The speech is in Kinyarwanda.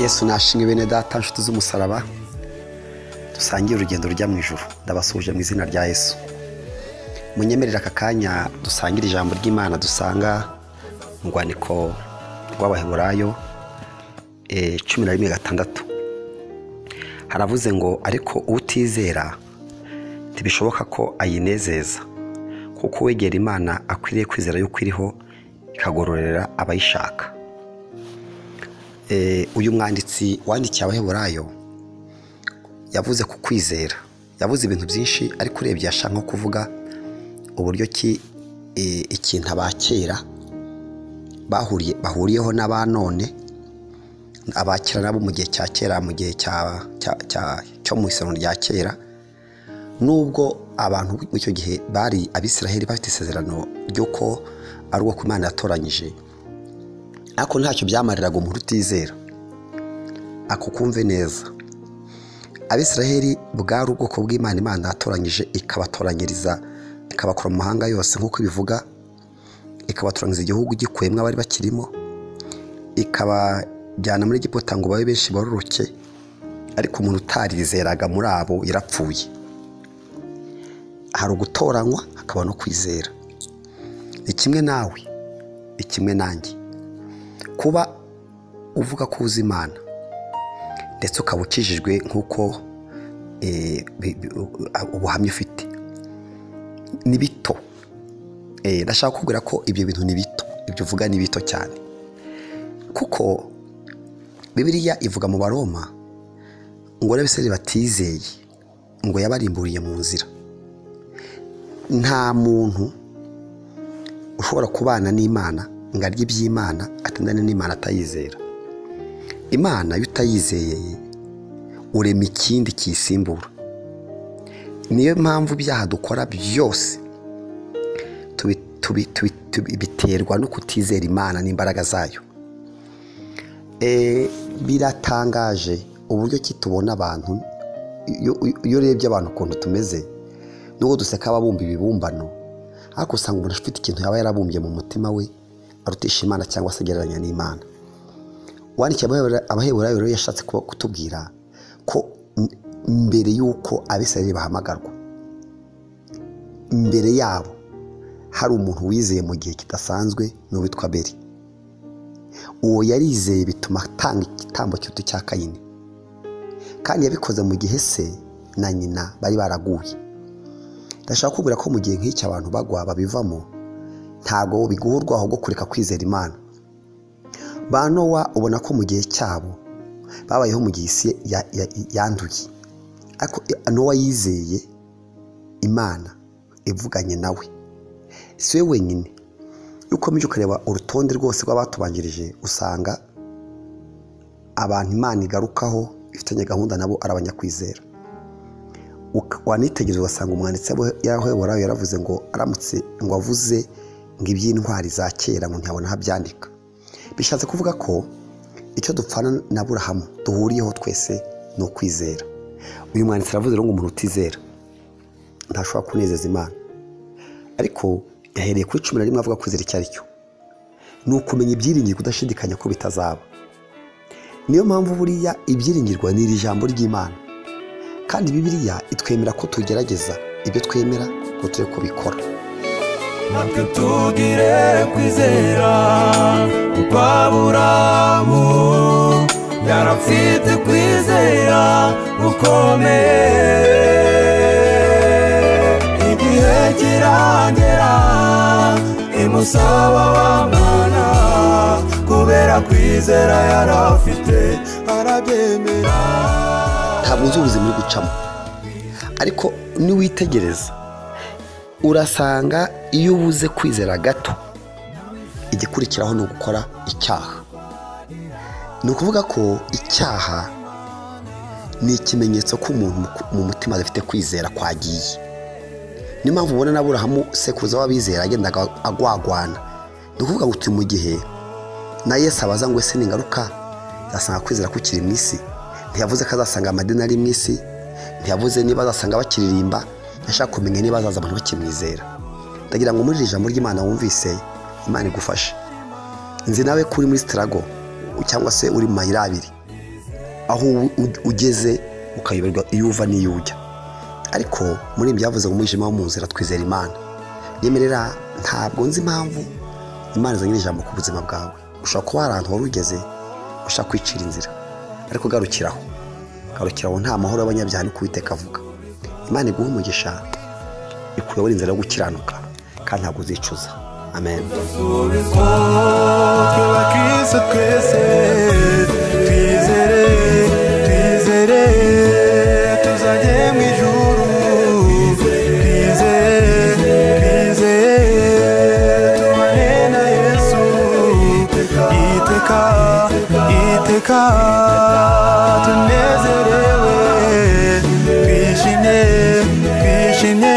yesu nashimwe bene data nshuti z'umusaraba dusangire urugendo rujya mu ijoro ndabasuhuje mu izina rya yesu munyemerera aka kanya dusangire ijambo ry'imana dusanga mu rwandiko rw'abaheburayo eh, cumi na rimwe gatandatu haravuze ngo ariko utizera ntibishoboka ko ayinezeza kuko uwegera imana akwiriye kwizera yuko iriho ikagororera abayishaka Eh, uyu mwanditsi wandikiye abaheburayo yavuze ku kwizera yavuze ibintu byinshi ariko urebye yashaka nko kuvuga uburyo ki eh, ikintu abakera bahuriye bahuriyeho n'aba none abakira nabo mu gihe cya kera mu gihe cya- cya- cya- cyo mu isano rya kera nubwo abantu muri icyo gihe bari abisiraheli bafite isezerano ry'uko ari uwo ku imana yatoranyije ariko ntacyo byamariraga umuntu utizera ako kumve neza abisiraheli bwari ubwoko bw'imana imana yatoranyije ikabatoranyiriza ikabakura mu mahanga yose nk'uko ibivuga ikabatoranyiriza igihugu gikuyemo abari bakirimo ikabajyana muri Egiputa ngo babe benshi bororoke ariko umuntu utarizeraga muri abo yarapfuye hari ugutoranywa hakaba no kwizera ni kimwe nawe ni kimwe nanjye kuba uvuga ko uzi imana ndetse ukaba ukijijwe nk'uko eh, bi- bi- ubuhamya ufite ni bito Eh, ndashaka kukubwira ko ibyo bintu ni bito ibyo uvuga ni bito cyane kuko bibiliya ivuga mu baroma ngo n'abisirayeli batizeye ngo yabarimburiye mu nzira nta muntu ushobora kubana n'imana ngo arye iby'imana atendane n'imana atayizera imana iyo utayizeye urema ikindi kiyisimbura niyo mpamvu ibyaha dukora byose tubi- tubi- tubi- tubi- biterwa no kutizera imana n'imbaraga zayo Eh, biratangaje uburyo ki tubona abantu iyo- iyo- iyo urebye abantu ukuntu tumeze nubwo duseka ababumba ibibumbano ariko usanga umuntu afite ikintu yaba yarabumbye mu mutima we arutisha imana cyangwa se agereranya n'imana wandikiye abahebura- abaheburayo rero yashatse kuba- kutubwira ko m- mbere y'uko abisirayeli bahamagarwa mbere yabo hari umuntu wizeye mu gihe kidasanzwe ni uwitwa beri uwo yarizeye bituma atanga igitambo cy'utu cya kayini kandi yabikoze mu gihe se na nyina bari baraguye ndashaka kubwira ko mu gihe nk'iki abantu bagwa babivamo ntago biguha urwaho rwo kureka kwizera imana ba nowa ubona ko mu gihe cyabo babayeho mu gihe isi ya- ya- yanduye ariko nowa yizeye imana ivuganye nawe si we wenyine iyo ukomeje ukareba urutonde rwose rw'abatubanjirije usanga abantu imana igarukaho ifitanye gahunda nabo ari abanyakwizera Uka- wanitegereza ugasanga umwanditsi yaheburayo yaravuze ngo aramutse ngo avuze ngo iby'intwari za kera ngo ntiyabona aho abyandika bishatse kuvuga ko icyo dupfana na burahamu duhuriyeho twese ni ukwizera uyu mwanditsi aravuze rero ngo umuntu utizera ntashobora kunezeza imana ariko yahereye kuri cumi na rimwe avuga kwizera icyo ari cyo ni ukumenya ibyiringirwa udashidikanya ko bitazaba niyo mpamvu buriya ibyiringirwa ni iri jambo ry'imana kandi bibiliya itwemera ko tugerageza ibyo twemera ngo tujye kubikora natwe tugire kwizera kuko aburamu yarafite kwizera gukomeye igihe kiragera imusaba wamana kubera kwizera yarafite arabyemera ntabwo uzi ubuzima uri gucamo ariko niwitegereza urasanga iyo ubuze kwizera gato igikurikiraho ni ugukora icyaha ni ukuvuga ko icyaha ni ikimenyetso ko umuntu mu- mu mutima adafite kwizera kwagiye niyo mpamvu ubona na burahamu sekuruza w'abizera yagendaga agwagwana ni ukuvuga ngo turi mu gihe na yesu abaza ngo ese ningaruka azasanga kwizera kukiri mu isi ntiyavuze ko azasanga amadini ari mu isi ntiyavuze niba azasanga bakiririmba ntashaka kumenya niba azaza abantu bakimwizera ndagira ngo muri iri jambo ry'imana wumvise imana igufashe nzi nawe ko uri muri sitarago cyangwa se uri mu mayira abiri aho u- ugeze ukayoberwa iyo uva n'iyo ujya ariko muri ibi byavuze mu mwijima wo mu nzira twizera imana nyemerera ntabwo nzi impamvu imana izanye ijambo ku buzima bwawe ushobora kuba hari ahantu wari ugeze ushaka kwicira inzira ariko garukiraho garukiraho nta mahoro y'abanyabyaha ni kuwiteka avuga imana iguha umugisha ikuyobora inzira yo gukiranuka kandi ntabwo uzicuza amen dusubizwa tubakise twese twizere twizere tuzajye mu ijuru twizere twizere tubane na yesu iteka iteka tunezerewe twishimye twishimye